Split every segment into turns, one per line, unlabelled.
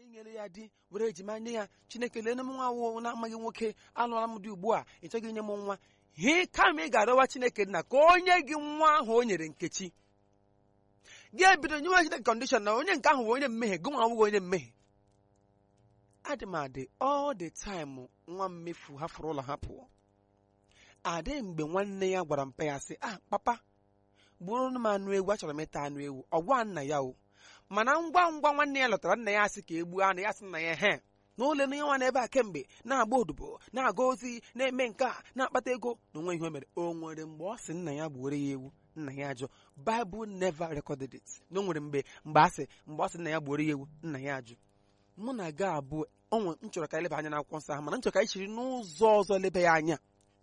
nyere ya di were ejima nye ya chineke lee m nwa wụ na-amaghị nwoke alụọla m di ugbu a ị chọghị inye m nwa hị kama ị ga-arịọwa chineke nna ka o nye gị nwa ahụ o nyere nkechi gị ebido nyewe chineke kọndishọn na onye nke ahụ bụ onye mmehie gị nwa awụghị onye mmehie adị m adị all the time nwa mmefu hafụrụ ụlọ ha pụọ adị mgbe nwanne ya gwara mpa ya sị ah papa gburu m anụ ewu achọrọ m ịta anụ ewu ọ gwa nna ya o mana ngwa ngwa nwanne ya lọtara nna ya asị ka e gbuo anụ ya sị nna ya he na ole na nwa n'ebe a kemgbe na-agba odibo na-aga ozi na-eme nke a na-akpata ego na onwe ihe o mere o nwere mgbe ọ sị nna ya gbuore ya ewu nna ya ajụ Bible never recorded it na o nwere mgbe mgbe asị mgbe ọ sị nna ya gbuore ya ewu nna ya ajụ mụ na ga abụọ onwe m chọrọ ka eleba anya n'akwụkwọ nsọ ahụ mana m chọrọ ka anyị chiri n'ụzọ ọzọ lebe ya anya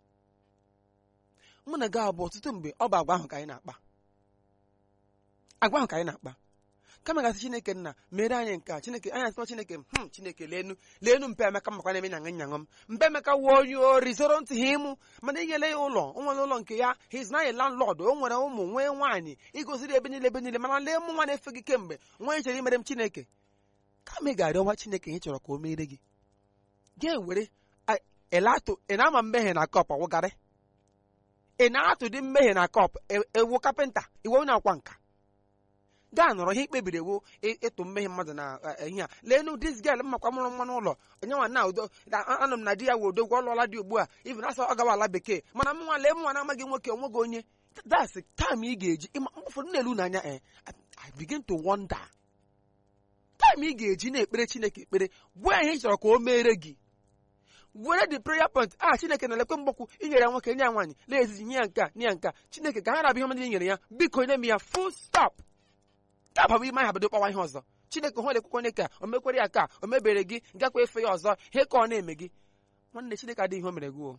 mụ na ga abụọ ọtụtụ mgbe ọ bụ agwa ahụ ka anyị na-akpa agwa ahụ ka anyị na-akpa kama gasị chineke nna mere anyị nke a chineke anyị asịkwa chineke hm chineke leenu leenu mpe emeka makwa na-eme nyaṅụ nyaṅụ m mpe emeka wuo onye ori zoro ntị ha ịmụ mana inyere ya ụlọ o nwere ụlọ nke ya his na landlord o nwere ụmụ nwee nwaanyị igoziri ebe niile ebe niile mana lee mụ nwa na-efe gị kemgbe nwa chere imere m chineke kama ị ga-arịọwa chineke ị chọrọ ka o mere gị ga-ewere elato ị na-ama mmehie na kọp ọwụgarị ị na-atụ dị mmehie na kọp ewu kapịnta iwe onye akwa nka gaa nọrọ ihe ikpebiri ewu ịtụ mmehie mmadụ na ihe a leenu dis gel mmakwa mụrụ nwa n'ụlọ onye nwa na udo anọ m na di ya wụ odogwu ọlụọla dị ugbu a ibi na asa ọ gawa ala bekee mana m nwa lee m nwa na-amaghị nwoke onweghị onye that's time ị ga-eji ụfọdụ na-elu n'anya eh I begin to wonder time ị ga-eji na-ekpere chineke ekpere gbuo ihe ị chọrọ ka o mere gị were the prayer point a chineke na-elekwe mgbakwu inyere ya nwoke nye ya nwaanyị na-ezizi nye ya nke a nye ya nke a chineke ka ha rabụ ihe ọmadị nyere ya biko nye m ya full stop ka babụ ime aha bido kpawa ihe ọzọ chineke hụ elekwekwe onye ka o mekwere ya ka o mebere gị gakwa efe ya ọzọ he ka ọ na-eme gị nwanne chineke adịghị ihe o mere gị o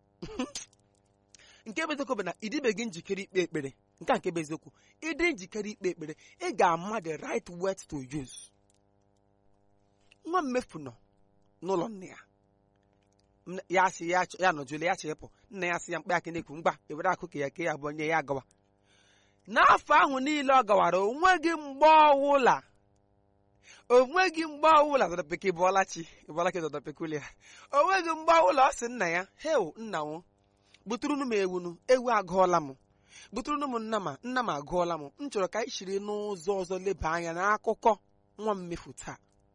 nke bụ eziokwu bụ na ịdịbeghị njikere ikpe ekpere nke a nke bụ eziokwu ịdị njikere ikpe ekpere ị ga-ama the right word to use nwa mmefu nọ n'ụlọ nne ya ya asị ya nọjụle ya chịpụ nna ya sị ya mkpa aka na-ekwu ngwa ewere akụ ka ya ke ya bụ onye ya gawa n'afọ ahụ niile ọ gawara onweghị mgbe ọwụla onweghị mgbe ọwụla dọdọpeke bụọlachi bụọlachi dọdọpekulia onweghị mgbe ọwụla ọ sị nna ya heo nna m butụrụnụ m ewunu ewu agụọla m butụrụnụ m nna m nna m agụọla m m chọrọ ka anyị chiri n'ụzọ ọzọ leba anya n'akụkọ nwa mmefu taa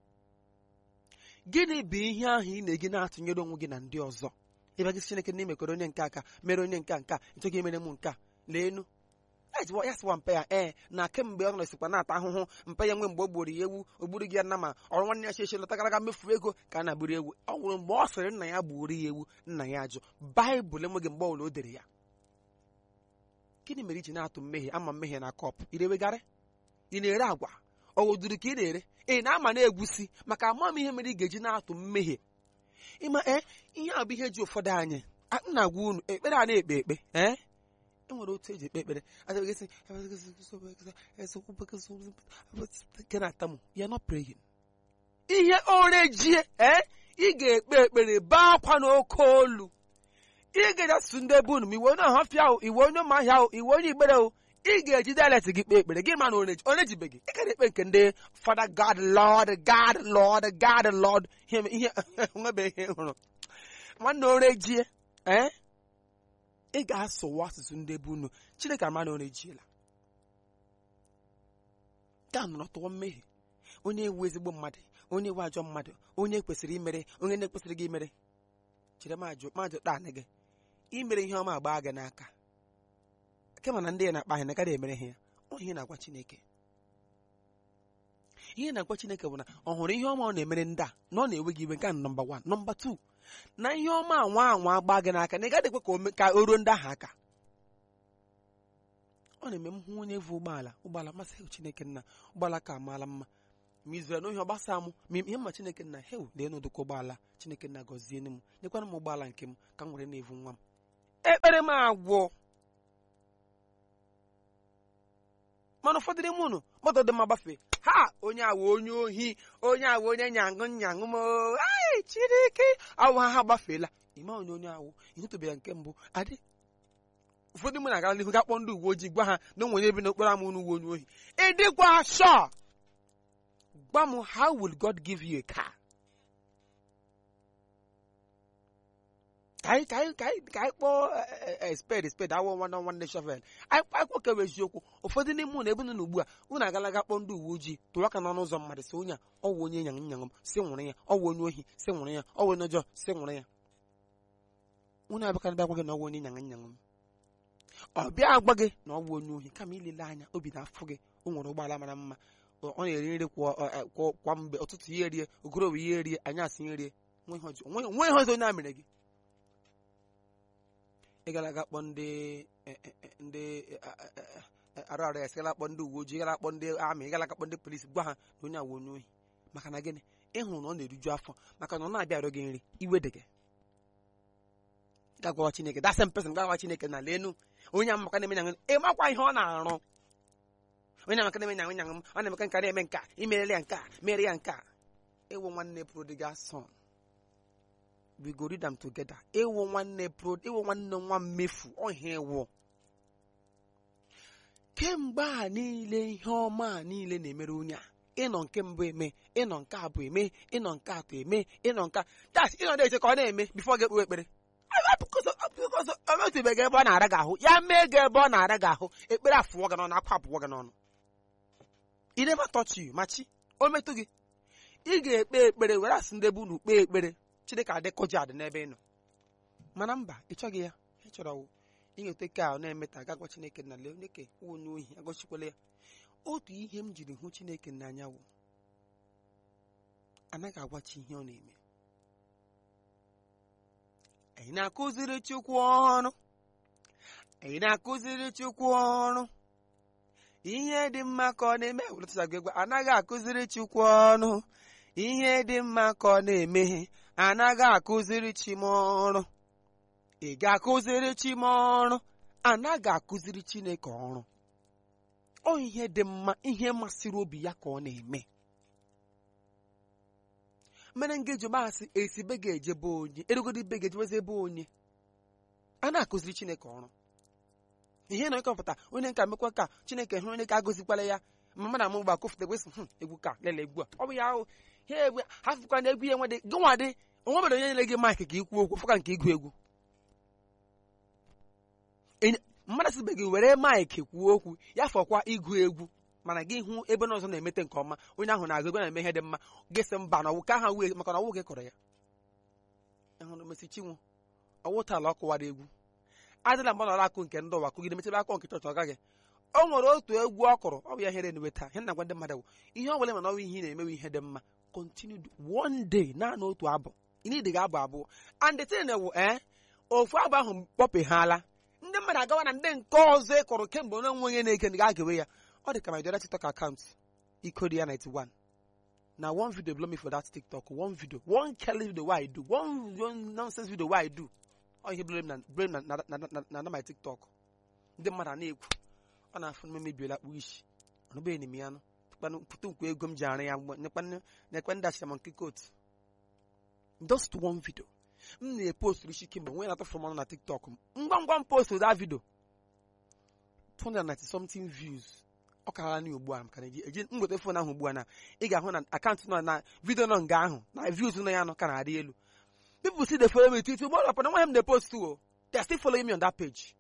gịnị bụ ihe ahụ ị na-egi na-atụnyere onwe gị na ndị ọzọ ịbịa gị chineke na imekọrọ onye nke aka mere onye nke nka nchọghị emere m nke a leenu ya sịwa mpe ya ee na kemgbe ọ nọsikwa na-ata ahụhụ mpe ya nwe mgbe o gburu ya ewu o gburu gị ya nna ma ọrụ nwanne ya cheche lọta gara aga mmefu ego ka a na-agburu ewu ọ nwụrụ mgbe ọ sịrị nna ya gburu ya ewu nna ya ajụ baịbụl enweghị mgbe ọbụla o dere ya gịnị mere iji na-atụ mmehie ama mmehie na kọpụ irewegharị ị na-ere agwa ọ wụduru ka ị na-ere ị na-ama na-egwusi maka amamihe mere ị ga-eji na-atụ mmehie ịma ee ihe a bụ ihe ji ụfọdụ anyị nna agwa unu ekpere a na-ekpe ekpe ee enwere otu eji ekpe ekpere atamụ ya not praying ihe orejie ee ị ga-ekpe ekpere baa akwa n'oke olu ị ga-ejesu ndị ebe unu ma iwe onye ọhafịa ahụ iwe onye ụmụ ahịa ahụ iwe onye ikpere ahụ ị ga-eji dialect gị kpee ekpere gị ma na onejibeghị ị gara ekpe nke ndị fada god lord god lord god lord ihe nwebe ihe hụrụ nwanne orejie ee ị ga-asụwa asụsụ ndị ebe unu chineke ama na orejiela gaa nọrọ tụọ mmehie onye ewu ezigbo mmadụ onye ewu ajọ mmadụ onye kwesịrị imere onye na-ekwesịrị gị imere chere majụ majụ taa gị imere ihe ọma gbaa gị n'aka kema na ndị ya na-akpa ahịa na emere ha ya ọ ihe na-agwa chineke ihe na-agwa chineke bụ na ọ hụrụ ihe ọma ọ na-emere ndị a na ọ na-ewe gị iwe nke a nọmba wan nọmba tu na ihe ọma anwa anwa gbaa gị n'aka na ị gaghị ekwe ka o ruo ndị ahụ aka ọ na-eme m hụ onye vu ụgbọala ụgbọala masị chineke nna ụgbọala ka amaala mma ma izere na ohi ọ gbasa m ma ihe mma chineke nna hew lee n'ụdịka ụgbọala chineke nna gọzie m nyekwara m ụgbọala nke m ka m were na-evu nwa m ekpere m agwụ mana ụfọdụ n'ime unu moto dị mma gbafee ha onye awa onye ohi onye awa onye nyaṅụ nyaṅụ m ai chirike awụ ha ha gbafeela ime onye onye awụ ịhụtụbeghị nke mbụ adị ụfọdụ mụ na-agara n'ihu ga-akpọ ndị uwe ojii gwa ha na onwere ebe n'okporo ama unu uwe onye ohi ịdịkwa shọ gwa m how will God give you a car ka anyị ka anyị ka anyị ka anyị kpọọ eh, eh, spade spade awọ nwanne nwanne shovel anyị anyị kpọkewa eziokwu ụfọdụ n'ime unu ebe unu ugbu a unu agalaga kpọọ ndị uwe ojii tụrụ aka n'ọnụ ụzọ mmadụ si onye a ọ wụ onye nyang nyangụ m si nwụrụ ya ọ wụ onye ohi si nwụrụ ya ọ wụ onye ọjọọ si nwụrụ ya unu abịakana bịa gwa gị na ọ wụ onye nyang nyangụ m ọ bịa agwa gị na ọ bụ onye ohi kama ilele anya obi na-afụ gị o nwere ụgbọala mara mma ọ ọ na-eri nri kwa ọ- ọ- kwa kwa mgbe ụtụtụ ya erie ogorobe ya erie anyasị ya erie nwe ihe ọjọọ nwe nwe ihe ọzọ onye a mere gị ị gara aga kpọ ndị eh, eh, eh, ndị eh, eh, eh, eh, arụ arụ ya sị gara akpọ ndị uwe ojii gara akpọ ndị amị gara akpọ ndị polisi gwa ha na onye a wụ onye ohi maka na gịnị ịhụrụ na ọ na-eriju afọ maka na ọ na-abịa arịọ gị nri iwe dị gị gagwawa chineke dasị mpesa gagwa chineke na lenu onye amaka na-eme nyangụ ịmakwa ihe ọ na-arụ onye amaka na-eme nyangụ nyangụ m ọ na-emeka nka na-eme nka imerere ya nka mere ya nka ewu nwanne prodigal son we go read them together ewu nwanne pro ewu nwanne nwa mmefu ọhịa ewu kemgbe a niile ihe ọma a niile na-emere onye a ịnọ nke mbụ eme ịnọ nke abụọ eme ịnọ nke atọ eme ịnọ nke das ịnọ na-eche ka ọ na-eme bifo ga ekpewe ekpere o metụbeghị ebe ọ na-ara gị ahụ ya mee gị ebe ọ na-ara gị ahụ ekpere afụwọ gị n'ọnụ akwa apụwọ gị n'ọnụ i never touch you machi o metụ gị ị ga-ekpe ekpere were asị ndị ebe unu kpee ekpere chineke adịkọji adị n'ebe ị nọ mana mba ị chọghị ya ị chọrọ wụ ịnweta ka ọ na-eme ta ga gwa chineke na lee onye ke onye ohi agọchikwala ya otu ihe m jiri hụ chineke n'anya wụ anaghị agwachi ihe ọ na-eme anyị na-akụziri chukwu ọrụ anyị na-akụziri chukwu ọrụ ihe dị mma ka ọ na-eme wụlọtụzago egwu anaghị akụziri chukwu ọrụ ihe dị mma ka ọ na-eme anaghị akụziri chi m ọrụ ị ga-akụziri chi m ọrụ anaghị akụziri chineke ọrụ ọ ihe dị mma ihe masịrị obi ya ka ọ na-eme mere ngeji masị esi be ga-eje be onye erugodi be ga-ejebezi ebe onye a na-akụziri chineke ọrụ ihe na ịkọpụta onye nka mekwa ka chineke hụrụ onye ka agụzikwala ya ma mmadụ amụ gba kofụta egwesị "Hmm, egwu ka lele egwu a ọ bụ ya ahụ ha egwu hafụkwa na egwu ya nwedị gị nwa dị onwe mere onye nyere gị maịkị ka ikwu okwu fụka nke igwu egwu Enye- mmadụ sibe gị were maịkị kwuo okwu ya fọkwa igwu egwu mana gị hụ ebe n'ọzọ na-emete nke ọma onye ahụ na-agụ egwu na-eme ihe dị mma gị sị mba na ọwụ ka ha wee maka na ọwụ gị kọrọ ya ịhụrụ mesi chinwo ọwụ tala ọ kụwara egwu adịla mgbe ọ nọrọ akụ nke ndị ụwa kụgide mechebe akụ nke chọọchị ọ gaghị o nwere otu egwu ọ kụrụ ọ bụ ya here enuwe taa ihe na-agwa ndị mmadụ bụ ihe ọ bụla mana ọnwa ihe ị na-emewe ihe dị mma continue do- one day naanị otu abụ ịnidi ga-abụ abụọ and the thing bụ ee ofu abụ ahụ kpọpeghala ndị mmadụ agawa na ndị nke ọzọ ị kụrụ kemgbe onye nwe onye na-eke ga agewe ya ọ dị ka my dọla tiktok account ikodia 91 na one video blow me for that tiktok one video one kelly video wey i do one, one nonsense video wey i do ọ ihe blame na blame na na na na na na my tiktok ndị mmadụ a na-ekwu ọ na-afụ na memebiela kpụ isi ọnụbeghị m ya nụ Tukwanụ pụta nkwu ego m ji arụ ya mgbe nekwanụ nekwe ndị achịcha monkey coat just one video m na-epost isi kemgbe nwee na-atụfụrụ m ọnụ na tiktok m ngwa ngwa m post that video 290 something views ọ karala na ugbu a maka na eji eji m nweta fon ahụ ugbu a na ị ga-ahụ na akaụntụ nọ na vidio nọ nga ahụ na views nọ ya nọ ka na-arị elu people still dey follow me twitter but upon when them dey post too o they are still following me on that page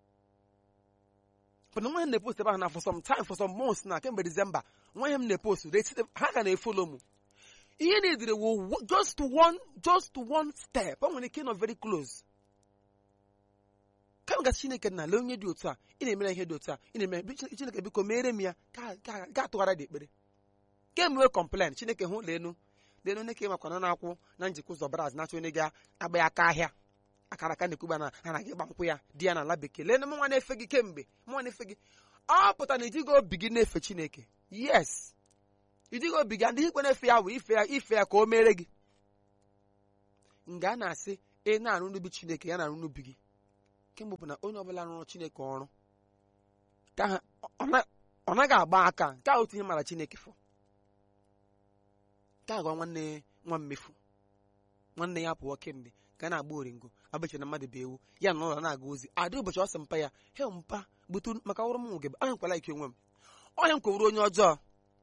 but when them dey post ebe ahụ na for some time for some months na kemgbe december when them dey post they still ha ka na-efolo m ihe na-edere wo just one just one step o nwere ike ịnọ very close ka m gasị chineke na lee onye dị otu a ị na-emere ihe dị otu a ị na-eme bi- Chineke- chineke biko meere m ya ka ka- ga atụghara dị ekpere kemgbe complain chineke hụ leenu leenu onye ka ịmakwa na na-akwụ na njikọ ụzọ braz na-achọ onye ga-agba ya aka ahịa akara aka na-ekwuba na ha na-aga ịgba nkwụ ya di ya n'ala bekee leenu mụnwa na-efe gị kemgbe mụnwa na-efe gị ọ pụtara na ijighị obi gị na-efe chineke yes ijighị obi gị ndị ikwe na-efe ya bụ ife ya ife ya ka o mere gị nga a na-asị ị na-arụ n'ubi chineke ya na-arụ n'ubi gị kemgbe bụ na onye ọbụla rụrụ chineke ọrụ ka ha ọ na- ọ naghị agba aka nke a otu ihe mara chineke fọ ka agwa nwanne nwa mmefu nwanne ya pụọ kemgbe ka a na-agba oringo abacha na mmadụ bụ ewu ya na ụlọ na-aga ozi adị ụbọchị ọ sị mpa ya he mpa butu maka ọrụ m nwoge ahụ nkwala ike onwe m ọhịa m kwewuru onye ọjọọ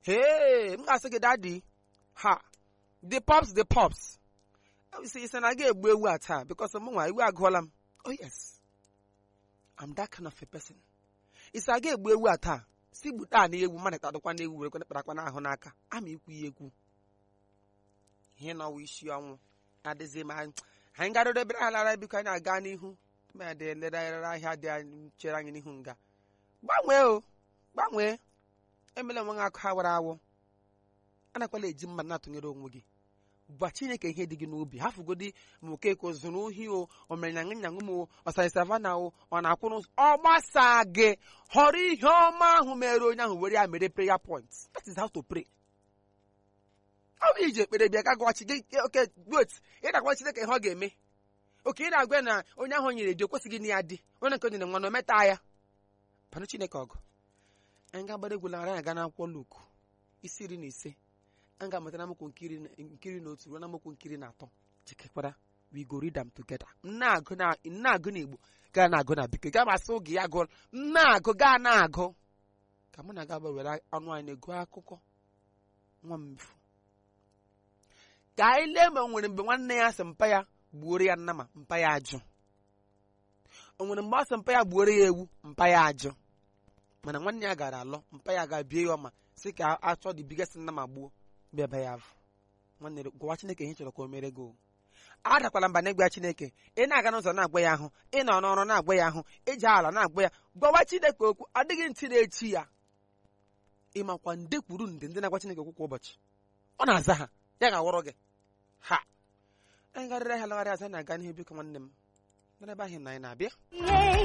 hee m ga-asị gị dadi ha the pops the pops isi isi na aga egbu ewu a taa because m nwa iwu agụọla m oh yes I'm that kind of a person isi aga egbu ewu a taa si gbute a na ewu mmadụ tadụkwa na ewu were kparakwa n'ahụ n'aka ama ikwu ya ekwu ihe na ọwa isi ọnwụ adịghị m anyị anyị garịrị ebere alara biko anyị aga n'ihu ma dị elere ahịa dị anyị chere anyị n'ihu nga gbanwee o gbanwee emela onwe gị akụ ha wara awụ anakwala eji mma na-atụnyere onwe gị gwa chineke ihe dị gị n'obi hafugodi ma okeko zụrụ ohi o o mere nyangụ nyangụ m o ọsara savana o ọ na-akwụ n'ụzọ ọ gbasa gị họrọ ihe ọma ahụ mere onye ahụ were ya mere prayer point that is how to pray ọ bụ iji ekpere bịa ka gwachi gị oke wet ị na-agwa chineke ihe ọ ga-eme oke ị na-agwa na onye ahụ nyere dị o kwesịghị na ya dị onye nke nyere nwa na ometa ya panụ chineke ọgụ anyị ga-agbara egwu lara ya ga n'akwụkwọ Luk isi iri na ise anyị ga-amụta n'amaokwu nkiri nkiri na otu ruo n'amaokwu nkiri na atọ jikekwara we go read them together na-agụ na na-agụ na Igbo gaa na-agụ na bekee gaa masị oge ya gụọ na-agụ gaa na-agụ ka mụ na gị abụọ were ọnụ anyị na-ego akụkọ nwa mmefu ka anyị lee ma o nwere mgbe nwanne ya sị mpa ya gbuoro ya nnama mpa ya ajụ o nwere mgbe ọ sị mpa ya gbuoro ya ewu mpa ya ajụ mana nwanne ya gara alọ mpa ya ga bie ya ọma si ka achọ dị bigasị nnama gbuo bịa be ya afọ nwanne gwawa chineke ihe ị chọrọ ka o mere gị o adakwala mba na-egwa ya chineke ị na-aga n'ụzọ na-agwa ya ahụ ị nọ n'ọrụ na-agwa ya ahụ iji ala na-agwa ya gwawa chineke okwu adịghị ntị na-echi ya ịmakwa nde kwuru nde ndị na-agwa chineke okwu kwa ụbọchị ọ na-aza ha ya ga-awọrọ gị ha anyị garịrị ahịa lagharị aza na-aga n'ihu biko nwanne m n'ebe ahụ na anyị na-abịa